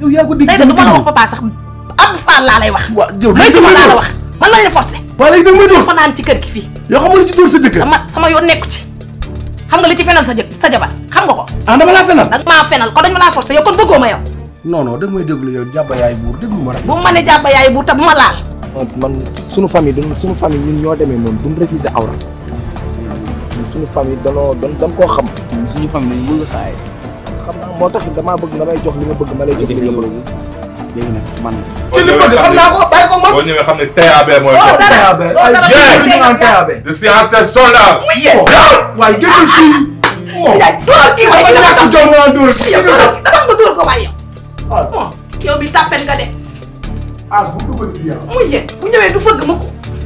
yow yaa ko dégg tey de du ma la wax papa sax Abdou Fall laa lay wax waaw yow léegi ma laa la wax man lañ la forcé waa léegi da nga may dóor fanaan ci kër gi fii yoo xam nga li ci dóor sa jëkkër dama sama yoon nekku ci xam nga li ci fenal sa jë sa jabar xam nga ko ah dama laa fenal danga maa fenal kon dañ ma laa forcé yow kon bëggoo ma yow non non da nga may déglu yow jàbba yaay buur déglu ma rek bu ma ne jàppa yaay bu ta bu ma laal man man suñu famille dañu suñu famille ñun ñoo demee noonu duñ refusé awra ñun suñu famille danoo dan dañ koo xam suñu famille dañu bëgg xaalis xam naa moo tax damaa bëgg nga may jox li nga bëgg ma lay jox li nga bëgg léegi nag man ci li bëgg xam naa ko bàyyi ko man boo ñëwee xam ne TAB mooy Oh, toog. dara TAB loolu dara ay Yes. ñu naan TAB de science soldat. muy yéen waaye génnal kii moom yaay dóoral kii waaye dama dama ñàkk jom nga naan dóor kii yow dóoral dama nga dóor ko waaye yow ah bon yow bi tàppen nga de ah bu dugal fii yow muy yéen bu ñëwee du fëgg ma ko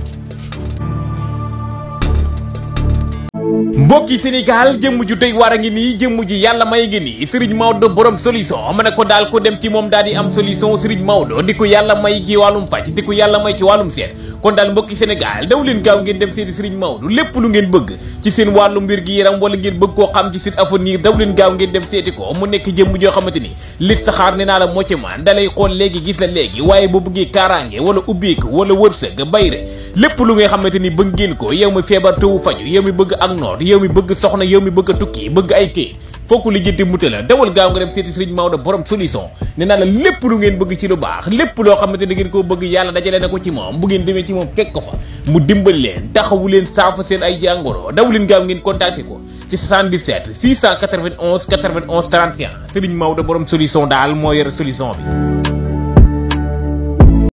mbokki Sénégal jëmm ju doy war a ngi nii jëmm ji yàlla may ngi nii Serigne Maodo borom solution ma ne ko daal ko dem ci moom daal di am solution Serigne Maodo di ko yàlla may ci wàllum faj di ko yàlla may ci wàllum seet kon daal mbokki Sénégal daw leen gaaw ngeen dem seeti Serigne Maodo lépp lu ngeen bëgg ci seen wàllu mbir gi yaram wala ngeen bëgg koo xam ci seen avenir daw leen gaaw ngeen dem seeti ko mu nekk jëmm joo xamante ni listixaar ne naa la moo ci man dalay xool léegi gis la léegi waaye boo bëggee kaaraange wala ubbeeku wala wërsëg bayre lépp lu nga xamante ni bëgg ngeen ko yow mi feebar tewu faju yow mi bëgg ak noot yow mi bëgg soxna yow mi bëgg a tukki bëgg ay kayit fokk li jënti mute la dawal gaaw nga dem seeti Serigne Maodo borom solution ne naa la lépp lu ngeen bëgg ci lu baax lépp loo xamante ni ngeen koo bëgg yàlla dajale na ko ci moom bu ngeen demee ci moom fekk ko fa mu dimbal leen taxawu leen saafa seen ay jàngoro daw leen gaaw ngeen contacté ko ci 77 691 91 31 Serigne Maodo borom solution daal moo yore solution bi